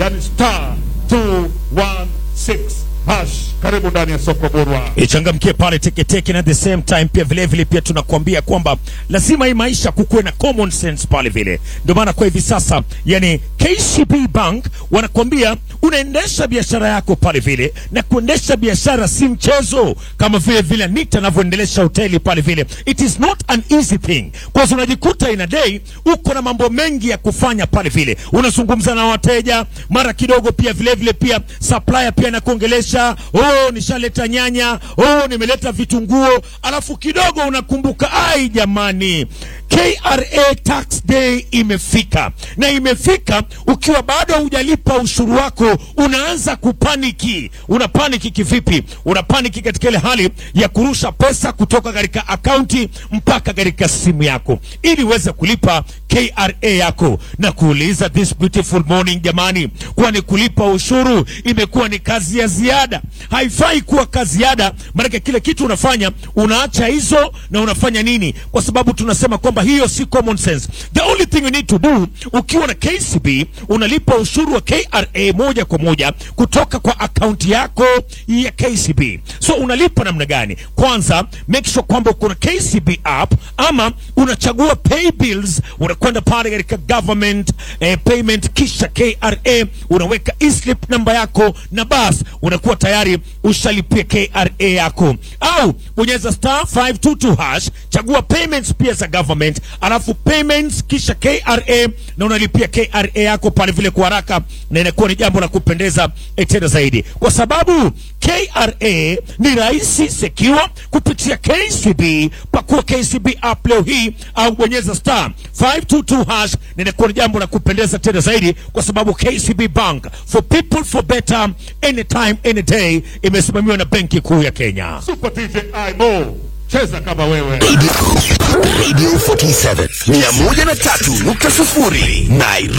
yani star 216 hash. Karibu ndani ya soko Burwa. ichangamkie pale teketeke, na at the same time pia vile vile pia tunakuambia kwamba lazima hii maisha kukuwe na common sense pale vile. Ndio maana kwa hivi sasa, yani KCB Bank wanakuambia unaendesha biashara yako pale vile, na kuendesha biashara si mchezo, kama vile vile Anita anavyoendelesha hoteli pale vile. It is not an easy thing, kwa sababu unajikuta in a day uko na mambo mengi ya kufanya pale vile, unazungumza na wateja, mara kidogo pia vile vile pia supplier pia nakuongelesha, oh, nishaleta nyanya, oh, nimeleta vitunguo, alafu kidogo unakumbuka, ai jamani, KRA tax day imefika, na imefika ukiwa bado hujalipa ushuru wako, unaanza kupaniki. Una paniki kivipi? Una paniki katika ile hali ya kurusha pesa kutoka katika akaunti mpaka katika simu yako ili uweze kulipa KRA yako, na kuuliza this beautiful morning, jamani, kwani kulipa ushuru imekuwa ni kazi ya ziada? Haifai kuwa kazi ziada, maanake kile kitu unafanya unaacha hizo na unafanya nini? Kwa sababu tunasema kwamba hiyo si common sense. The only thing you need to do ukiwa na KCB unalipa ushuru wa KRA moja kwa moja kutoka kwa akaunti yako ya KCB. So unalipa namna gani? Kwanza make sure kwamba uko na KCB app ama unachagua pay bills, unakwenda pale katika government eh, payment, kisha KRA unaweka e-slip namba yako na bas unakuwa tayari ushalipia KRA yako, au bonyeza star 522 hash, chagua payments pia za government, alafu payments kisha KRA na unalipia KRA yako pale vile kwa haraka, na inakuwa ni jambo la kupendeza eh, tena zaidi, kwa sababu KRA ni rahisi secure kupitia KCB. Pakua KCB app leo hii au bonyeza star 522 hash, na inakuwa ni jambo la kupendeza tena zaidi, kwa sababu KCB Bank for people for better anytime any day imesimamiwa na Benki Kuu ya Kenya. Super DJ Imo, cheza kama wewe. Radio 47 103.0 Nairobi.